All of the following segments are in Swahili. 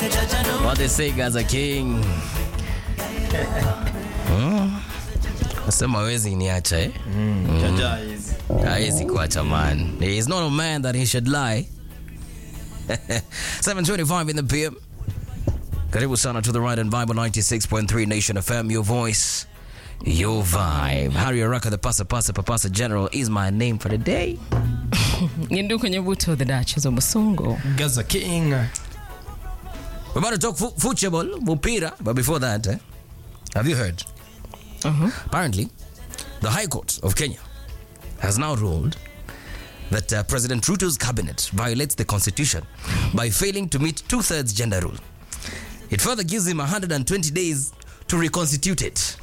What they say Gaza King. Hmm. Nasema hawezi niacha eh? Jaja hizi. Hawezi kuacha man. He is not a man that he should lie. 725 in the PM. Karibu sana to the right and Bible 96.3 Nation FM, your voice, your vibe. Harry Araka, the Pasa Pasa Papasa General, is my name for the day. Ngindu kwenye buto the Duchess of Musongo. Gaza King. We're about to talk fu- football, mupira, but before that, eh, have you heard? Uh-huh. Apparently, the High Court of Kenya has now ruled that uh, President Ruto's cabinet violates the constitution by failing to meet two thirds gender rule. It further gives him 120 days to reconstitute it.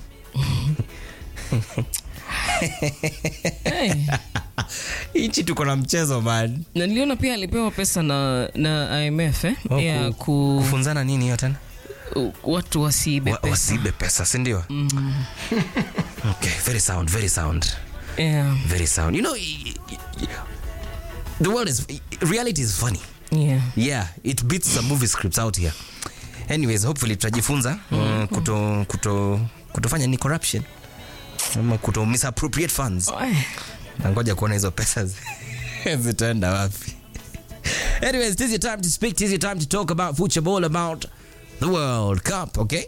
Hey. Hichi tuko na mchezo man. Na niliona pia alipewa pesa na, na IMF eh? Oh, ya ku- ku, Kufunzana nini hiyo tena? u- watu wasiibe Wa- pesa. Wasibe pesa, si ndio? Okay, very sound, very sound. Yeah. Very sound. You know, y- y- y- the world is reality is funny. Yeah. yeah it beats some movie scripts out here anyways hopefully tutajifunza mm, kuto, kuto, kutofanya ni corruption ama kuto misappropriate funds Eh, nangoja kuona hizo pesa zi- zitaenda wapi anyways it is your time to speak it is your time to talk about football about the world cup okay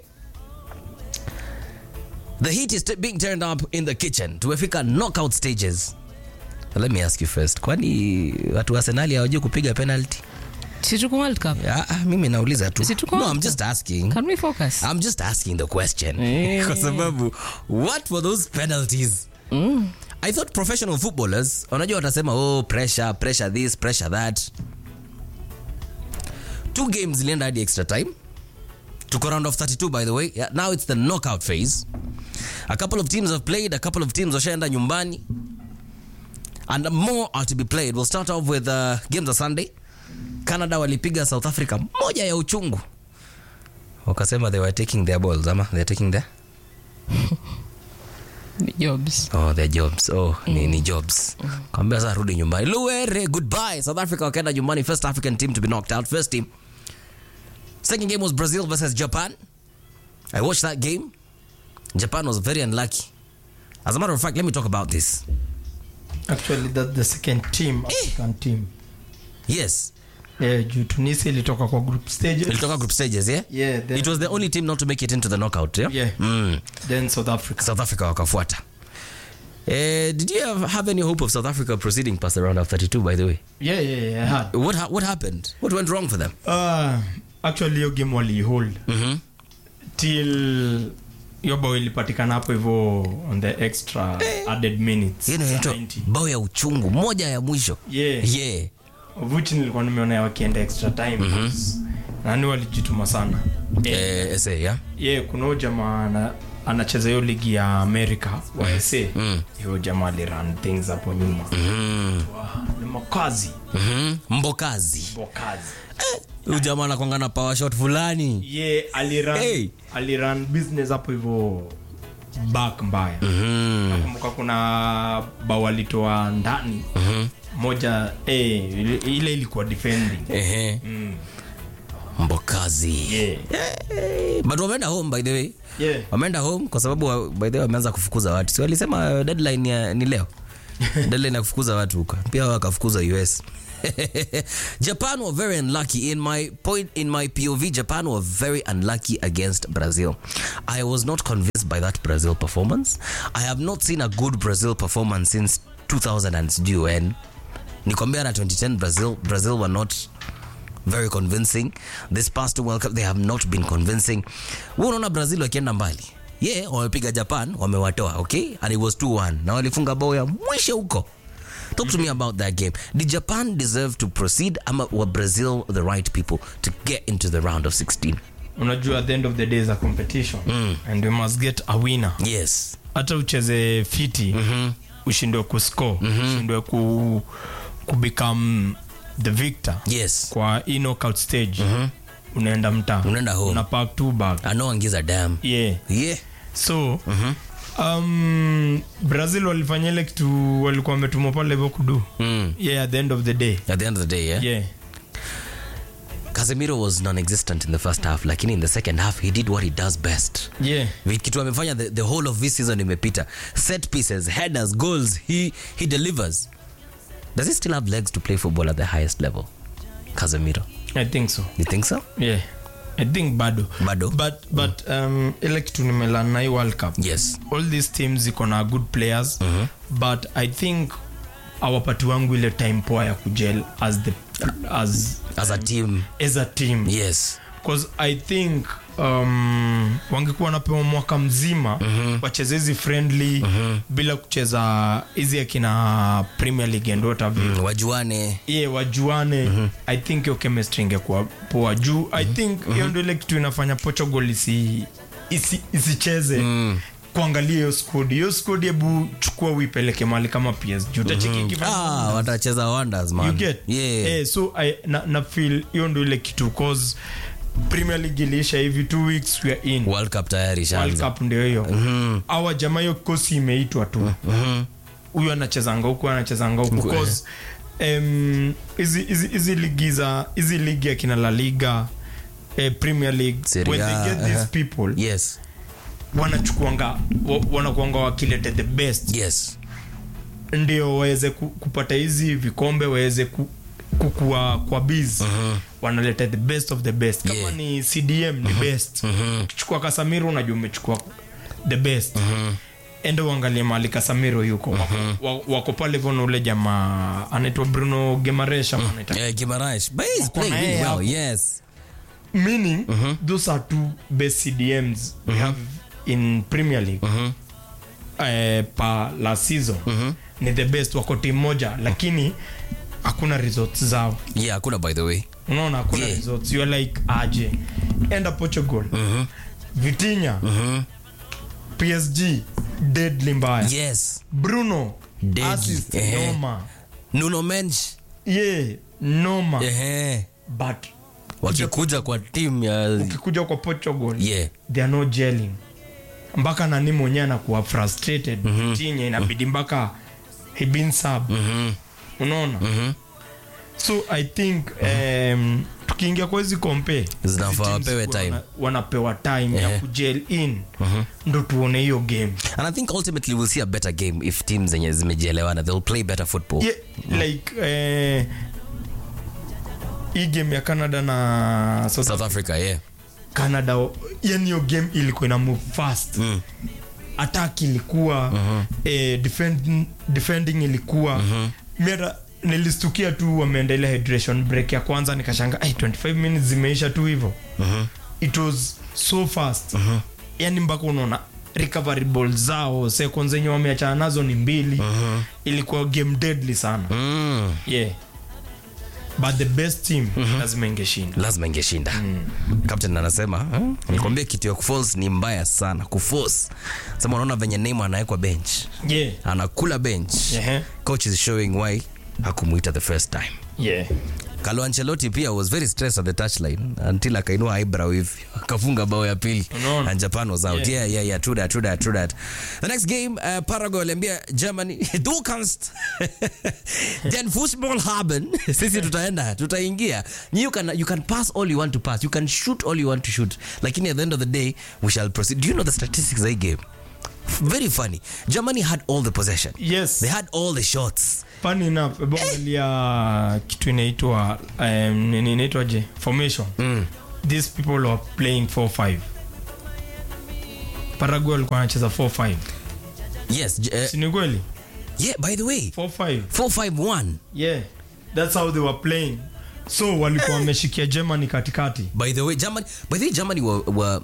the heat is t- being turned up in the kitchen tumefika knockout stages let me ask you first kwani watu wa arsenali hawajui kupiga penalty si tuko World Cup. Ah, ah, mimi nauliza tu Si tuko no, hapo? I'm just asking Can we focus? I'm just asking the question Eh. kwa sababu what were those penalties I thought professional footballers unajua watasema oh pressure pressure this pressure that two games zilienda hadi extra time tuko round of 32 by the way yeah, now it's the knockout phase a couple of teams have played a couple of teams washaenda nyumbani and more are to be played we'll start off with uh, games of sunday canada walipiga south africa moja ya uchungu wakasema they were taking their balls ama they're taking their Ni Jobs. oh their jobs oh ni, ni jobs kwambia sasa rudi nyumbani luere goodbye south africa wakaenda nyumbani first african team to be knocked out first team second game was brazil versus japan i watched that game japan was very unlucky as a matter of fact let me talk about this Actually that's the second team, African team. yes Yeah, juu Tunisia ilitoka kwa group stages. ilitoka group stages yeah Yeah, then, it was the only team not to make it into the knockout yeah, Yeah. Mm. then South Africa. south africa wakafuata Eh, did you have, have any hope of south africa proceeding past the round of 32 by the way Yeah, yeah, yeah, I had. what, ha- what happened what went wrong for them Uh, actually hiyo game walihold mm-hmm. till hiyo bao ilipatikana hapo hivyo on the extra added minutes Hiyo inaitwa 90. bao ya uchungu moja ya mwisho Yeah. yeah. which nilikuwa nimeona wakienda extra time nani walijituma sana yeah. Eh, SA, yeah? yeah, kuna huyo jamaa ana, anacheza hiyo ligi ya america wa sa Mm. hiyo jamaa aliran things hapo nyuma Mm. Wa- ni makazi Mhm. mbokazi makazi huyu jamaa anakwanga na power shot fulani ye aliran Hey. aliran business hapo hivyo back mbaya Mhm. nakumbuka kuna bao alitoa ndani moja eh, ile ile ilikuwa defending Ehe. mm. mbokazi yeah. Eh, but wameenda home by the way Yeah. wameenda home kwa sababu wa- by the way wameanza kufukuza watu si walisema deadline ya, ni leo deadline ya kufukuza watu huko pia wakafukuza us japan were very unlucky in my point in my pov japan were very unlucky against brazil i was not convinced by that brazil performance i have not seen a good brazil performance since 2000 and sijui when nikwambia na 2010 brazil brazil were not very convincing this past world cup they have not been convincing Wewe unaona brazil wakienda mbali ye yeah, wamepiga japan wamewatoa okay and it was 2-1 na walifunga bao ya mwisho huko talk to me about that game did japan deserve to proceed ama were brazil the right people to get into the round of 16 unajua at the end of the day is a competition and we must get a winner yes hata ucheze fiti mm-hmm. ushindwe kuscore mm-hmm. ushindwe ku, kubecome the victor yes kwa hii knockout stage mm-hmm. unaenda mtaa Unaenda home. una pack two bag i know angiza dam yeah yeah so um, brazil walifanya ile kitu walikuwa wametumwa pale hivyo kudu mm. yeah at the end of the day at the end of the day yeah, yeah Casemiro was non-existent in the first half lakini in the second half he did what he does best yeah Vi- kitu amefanya the, the whole of this season imepita set pieces headers goals he, he delivers does he still have legs to play football at the highest level Casemiro i think so you think so yeah i think bado Bado? but but um, ile kitu nimelan na hii world cup yes all these teams ziko na good players but i think awapati wangu ile time poa ya kujel as the as as a team as a team yes because i think um, wangekuwa wanapewa mwaka mzima mm-hmm. wacheze hizi friendly mm-hmm. bila kucheza hizi akina premier league and what have you mm, wajuane ye wajuane mm-hmm. i think hiyo chemistry ingekuwa poa juu mm-hmm. i think hiyo ndio ile kitu inafanya portugal isi isi- isicheze mm kuangalia hiyo squad hiyo squad hebu chukua uipeleke mahali kama psg utacheki ikifanya ah, watacheza wonders man you get yeah. eh, so I, na, na feel hiyo ndo ile kitu cause premier league iliisha hivi two weeks we are in world cup tayari world shaanza cup ndio hiyo awa jamaa hiyo kosi imeitwa tu huyu anachezanga huku anachezanga huku cause em, hizi hizi hizi ligi za hizi ligi ya kina la liga eh, premier league Serie when A, they get these aha. people yes wanachukuanga wa- wanakuanga wakilete the best yes ndio waweze ku, kupata hizi vikombe waweze ku, kukua kwa biz wanaleta the best of the best kama Yeah. ni cdm ni best ukichukua kasamiro unajua umechukua the best ende uangalie mahali kasamiro yuko wako, wa- wako pale hivyo na ule jamaa anaitwa bruno gemaresha yeah, Guimaraes but he's playing na really yeye well hapo. yes meaning those are two best cdms we have in premier league eh, pa la season ni the best wako team moja lakini hakuna results zao yeah hakuna by the way unaona hakuna Yeah. results you are like aje enda portugal vitinya psg deadly mbaya yes bruno Deadly, assist eh. noma nuno mench ye noma ehe but wakikuja kwa team ya ukikuja kwa portugal yeah they are not gelling mpaka nani mwenyewe anakuwa frustrated mm-hmm. tinye inabidi mpaka he been sub Mhm. unaona Mhm. so i think um, tukiingia kwa hizi kompe Zinafaa hizi teams wapewe wana- time. wanapewa time Eh. ya kujel in ndo tuone hiyo game and i think ultimately we'll see a better game if teams zenye zimejielewana they'll play better football yeah, like eh, hii game ya canada na south south africa yeah canada yani hiyo game ilikuwa ina move fast Mm. attack ilikuwa eh, defend, defending ilikuwa mi hata nilistukia tu wameendelea hydration break ya kwanza nikashanga "Ai, 25 minutes zimeisha tu hivyo it was so fast yani mpaka unaona recovery ball zao second zenye wameachana nazo ni mbili ilikuwa game deadly sana mm. yeah but the best team lazima ingeshinda lazima ingeshinda captain anasema huh? nikwambia kitu ya kuforce ni mbaya sana kuforce sema unaona venye Neymar anawekwa bench yeah anakula bench Ehe. coach is showing why hakumuita the first time yeah Carlo Ancelotti pia was very stressed at the touchline until akainua eyebrow hivi akafunga bao ya pili Unaona? and Japan was out yeah. Yeah. yeah yeah yeah true that true that true that the next game uh, Paraguay waliambia Germany du kannst den Fußball haben sisi tutaenda tutaingia you can you can pass all you want to pass you can shoot all you want to shoot lakini at the end of the day we shall proceed do you know the statistics of the game very funny Germany had all the possession yes they had all the shots funny enough hebu angalia kitu inaitwa um, nini inaitwaje formation mm. these people are playing 4-5 paraguay walikuwa wanacheza 4-5 yes uh, si ni kweli yeah by the way 4-5 451 yeah that's how they were playing so walikuwa wameshikia germany katikati By the way, Germany. By the way, Germany were were,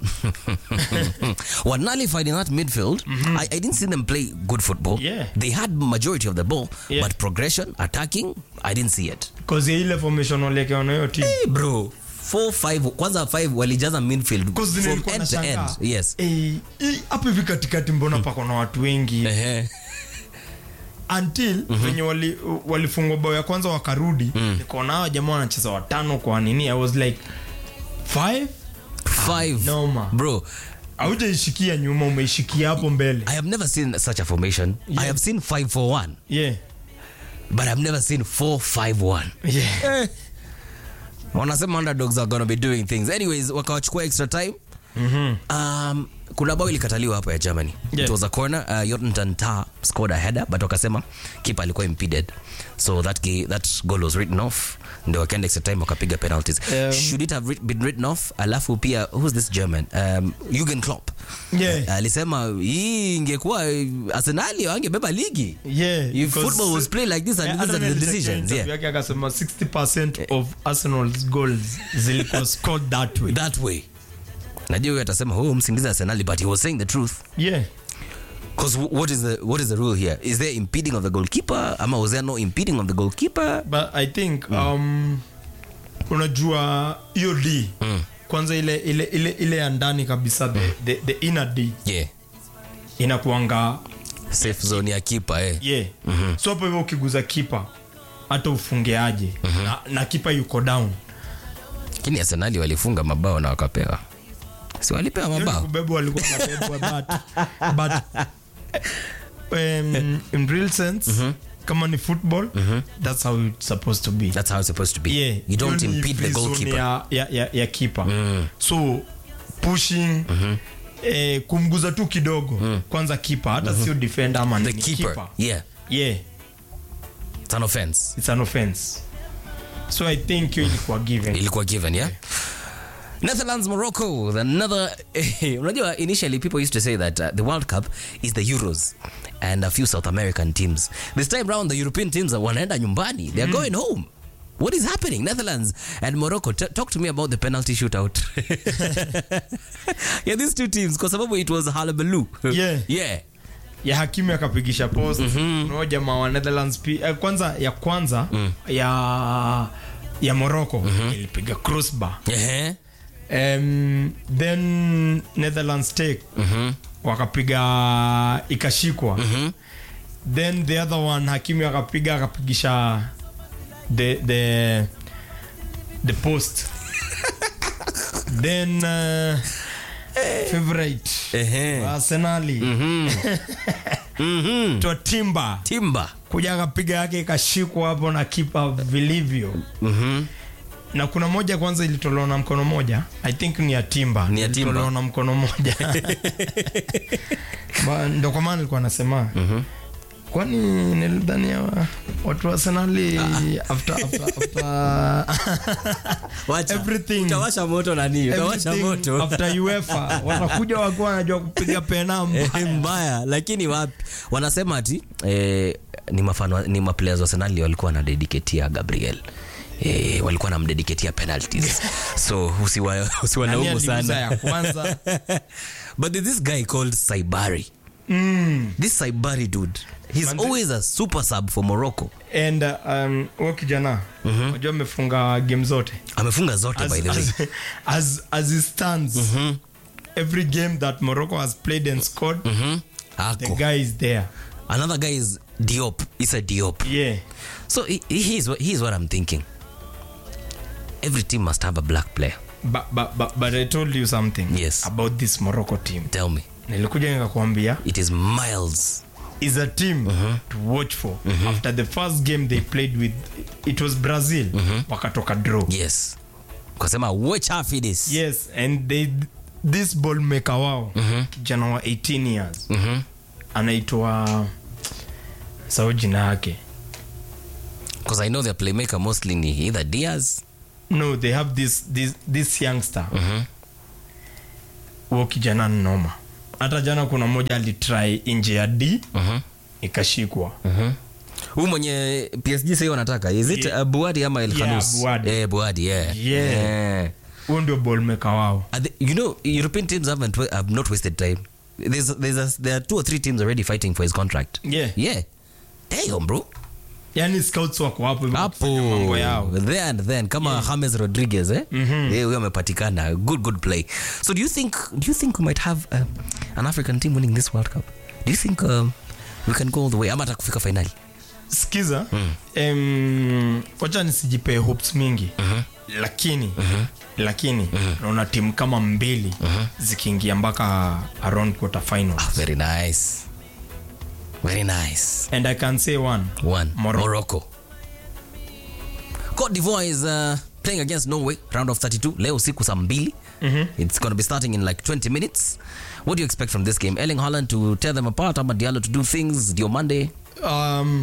were nullified in that midfield. I, I didn't see them play good football. Yeah. They had majority of the ball, Yeah. but progression, attacking, I didn't see it. bcause ya ile formation waliekea na hiyo team Hey, bro. Four five kwanza five walijaza midfield Because from nilikuwa end to end. nashangaa. Yes. Eh, hii- hapo hivi katikati mbona pako na watu wengi Ehe. until venye wali- walifungwa bao ya kwanza wakarudi nikaona hawa jamaa wanacheza watano kwa nini i was like five Five. noma. Bro, aujaishikia nyuma umeishikia hapo mbele I have never seen such a formation. I have seen 5-4-1, yeah. but I've never seen 4-5-1. Yeah. wanasema underdogs are gonna be doing things anyways wakawachukua extra time um, kuna bao ilikataliwa hapa ya germany Yeah. it was a corner uh, Jordan Tah scored a header but wakasema keeper alikuwa impeded so that, ga- that goal was written off ndio wakaenda extra time wakapiga penalties Um, should it have writ- been written off alafu pia who's this german um, Jurgen Klopp Yeah. alisema hii ingekuwa arsenali wangebeba ligi Yeah, if because- football was played like this and Yeah, these are the Arsenal decisions interview yeah yake akasema 60% of Arsenal's goals zilikuwa scored that way. that way najua huyo atasema oh msingiza arsenali but he was saying the truth Yeah. because what is the what is the rule here is there impeding of the goalkeeper ama was there no impeding of the goalkeeper But I think um, unajua hiyo D kwanza ile ile ile ile ya ndani kabisa the, the, the inner D yeah inakuanga safe zone ya kipa eh yeah. so hapo hivyo ukiguza kipa hata ufungeaje na, na kipa yuko down lakini arsenali walifunga mabao na wakapewa si walipewa Hiyo ni mabao kubebwa walikuwa wanabebwa but, but um, in real sense kama ni football that's how it's supposed to be that's how it's supposed to be yeah you don't hiyo ni impede the free zone goalkeeper ya, ya, ya, ya keeper so pushing eh, kumguza tu kidogo kwanza kipa hata sio defender ama the nini, keeper yeah yeah it's an offense it's an offense so i think hiyo ilikuwa given ilikuwa given yeah Netherlands, Morocco, another. unajua, initially people used to say that uh, the World Cup is the Euros and a few South American teams. This time round, the European teams are wanaenda nyumbani. They're going home. What is happening? Netherlands and Morocco. T- talk to me about the penalty shootout. yeah, these two teams, kwa sababu it was Halabaloo. Yeah. yeah. ya hakimu akapigisha post mm jamaa wa netherlands pi, eh, kwanza ya kwanza ya ya morocco ilipiga crossbar Uh-huh. um, then netherlands take wakapiga ikashikwa then the other one hakimu akapiga akapigisha the the the post then uh, favorite Ehe. arsenali to timba Timba. kuja akapiga yake ikashikwa hapo na kipa vilivyo na kuna moja kwanza ilitolewa na mkono moja i think ni ya timba Ni ya Timba. Ilitolewa na mkono moja Ba- ndo kwa maana nilikuwa nasema kwani nilidhani ya watu wa arsenali after, after, after Wacha. Everything. Utawasha moto nani? Utawasha everything moto. after uefa wanakuja wakiwa wanajua kupiga pena Eh, mbaya. mbaya lakini wapi wanasema ati eh, ni mafano ni maplayers wa Arsenal walikuwa wanadediketia Gabriel Eh, walikuwa namdediketia penalties so usiwa- Nani usiwalaumu aliuza sana ya kwanza but there's this guy called Saibari mm. this Saibari dude he's Manze- always a super sub for Morocco and um, huo kijana unajua amefunga game zote amefunga zote as, by the way as, as, as it stands every game that morocco has played and scored Mhm. the ako guy is there another guy is Diop Issa Diop yeah so he, he's, what- he's what I'm thinking every team must have a black player but, but, but, but i told you something Yes. about this morocco team tell me nilikuja nikakwambia it is miles is a team to watch for after the first game they played with it was brazil wakatoka draw yes kasema watch out for this yes and they this ball maker wao kijana wa 18 years anaitwa sao jina yake because i know their playmaker mostly ni either diaz no they have this this, this youngster huo kijana ni noma hata jana kuna moja alitry nje ya d ikashikwa huu mwenye psg sahii wanataka is it Yeah. uh, buadi ama El Yeah, Khanous? Buadi. eh, buadi yeah. Yeah. Yeah. huo ndio ball maker wao Are they- you know european teams haven't wa- have not wasted time there's, there's a, there are two or three teams already fighting for his contract yeah yeah damn bro yani scouts wako hapo hivyo hapo kufanya mambo yao there and then kama James Rodriguez eh Eh, huyo amepatikana good good play so do you think do you think we might have um, an African team winning this World Cup do you think um, we can go all the way ama hata kufika finali skiza em, wacha nisijipee hopes mingi lakini lakini naona timu kama mbili zikiingia mpaka around quarter finals very nice very nice and i can say one one Morocco. Morocco Cote d'Ivoire is uh, playing against Norway, round of 32. Leo usiku saa mbili. It's going to be starting in like 20 minutes. What do you expect from this game? Erling Haaland to tear them apart, ama Diallo to do things, Dio Monday? um,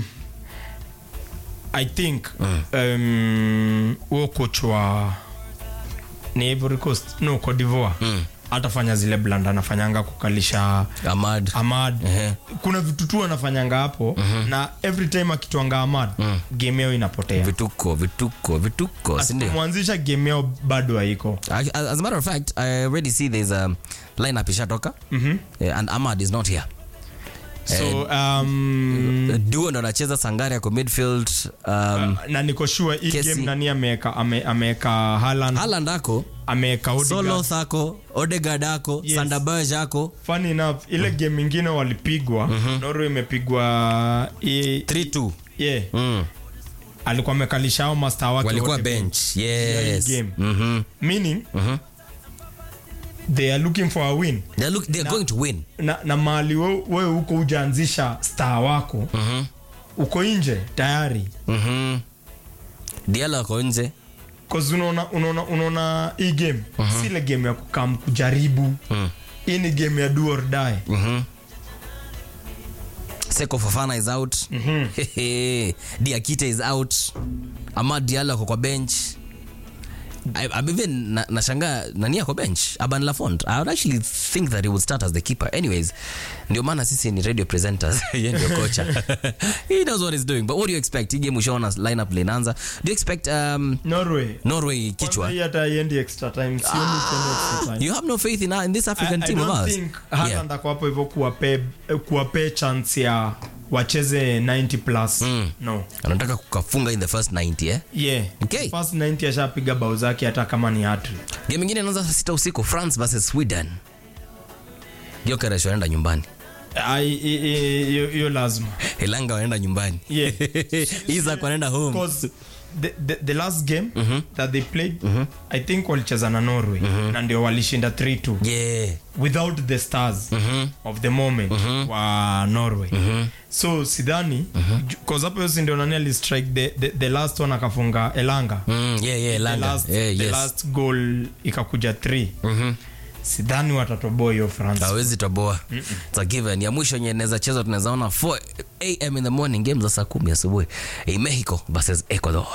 i think um, huo coach wa ni Ivory Coast no Cote d'Ivoire atafanya zile blanda anafanyanga kukalisha Ahmad. Ahmad Ehe. kuna vitu tu anafanyanga hapo na every time akitwanga Ahmad game yao inapotea Vituko, vituko, vituko, si ndio? mwanzisha game yao bado haiko As as a matter of fact, I already see there's a lineup ishatoka. Yeah, and Ahmad is not here. so um, Duo ndo anacheza Sangare ako midfield. Um, na niko sure hii Kesi. game nani ameweka ame, ameweka Haaland Haaland ako, ameweka Odegaard Soloth ako, Odegaard ako, Yes. Sander Berge ako. funny enough ile game ingine walipigwa Norway imepigwa i- 3-2. yeah, Mm. alikuwa amekalisha hao master wake walikuwa wote bench Yeah, hii yes game. Mhm. meaning they are looking for a win they're, look, they're going to win na, na mahali we- wewe huko hujaanzisha star wako uko nje tayari Mhm. Diallo ako nje cause unaona unaona unaona hii game si ile game ya kukam kujaribu hii ni game ya do or die Seko Fofana is out Diakite is out Amad Diallo ako kwa bench I, I'm even na- nashangaa nani ako bench Aban Lafont I would actually think that he would start as the keeper anyways ndio maana sisi ni radio presenters yeye ndio kocha he knows what he's doing but what do you expect hii game ushaona lineup linaanza do you expect um, Norway Norway kichwa Kwanza hii hata haiendi extra time sioni ikienda extra time you have no faith in, in this I, African I team of don't ours think Haaland ako hapo hivyo kuwape kuwape chance ya wacheze 90 plus no anataka kukafunga in the first 90 eh? yeah Okay. first 90 ashapiga bao zake hata kama ni hattrick game ingine inaanza saa sita usiku france versus sweden Gyökeres wanaenda nyumbani Ai, i- i- hiyo hiyo lazima elanga wanaenda nyumbani Yeah. isak wanaenda home because the, the, the last game that they played i think walicheza na norway na ndio walishinda 3-2 yeah without the stars of the moment wa norway so sidhani cause hapo yosi ndio nani alistrike the, the, the last one akafunga elanga mm, yeah yeah the elanga last, yeah, the yes last goal ikakuja 3 sidhani watatoboa hiyo france hawezi toboa It's a given ya mwisho yenye inaweza chezwa tunaweza ona 4 am in the morning game za saa kumi asubuhi Eh, mexico versus ecuador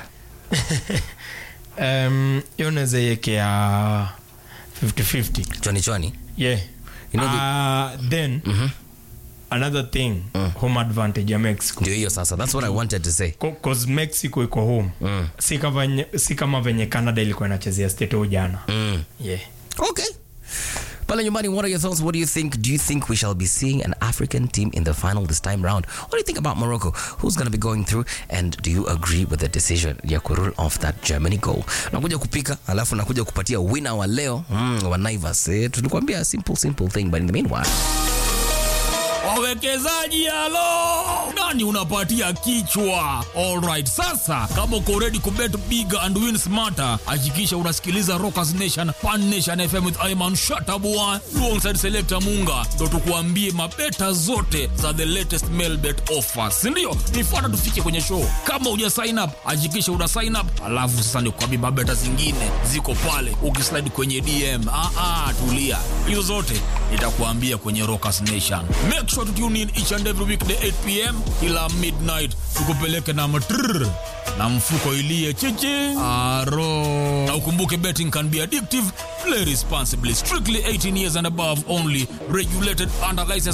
Um, hiyo naweza iekea 50-50 chwani chwani yeah You know uh, then another thing home advantage ya mexico ndio hiyo sasa that's what i wanted to say Co- cause mexico iko home si, kama venye, si kama venye canada ilikuwa inachezea stato jana mm. yeah. Okay. Pale nyumbani, what are your thoughts? What do you think? Do you think we shall be seeing an African team in the final this time round? What do you think about Morocco? Who's going to be going through? And do you agree with the decision ya kurule off that Germany goal? Nakuja kupika, alafu nakuja kupatia winner wa leo mm, wa Naivas. Eh, tulikuambia simple simple thing, but in the meanwhile, wawekezaji halo nani unapatia kichwa alright sasa kama uko ready kubet big and win smarter hakikisha unasikiliza rockers nation pan nation fm with iman shatabua alongside selector munga ndo tukuambie mabeta zote za the latest mail bet offers sindio nifuata tufike kwenye show kama uja sign up hakikisha una sign up alafu sasa nikuambie mabeta zingine ziko pale ukislide kwenye dm ah, ah, tulia hizo zote nitakuambia kwenye rockers nation make sure to tune in each and every weekday 8 pm kila midnight tukupeleke na matrrr na mfuko ilie chichi aro na ukumbuke betting can be addictive play responsibly strictly 18 years and above only regulated under license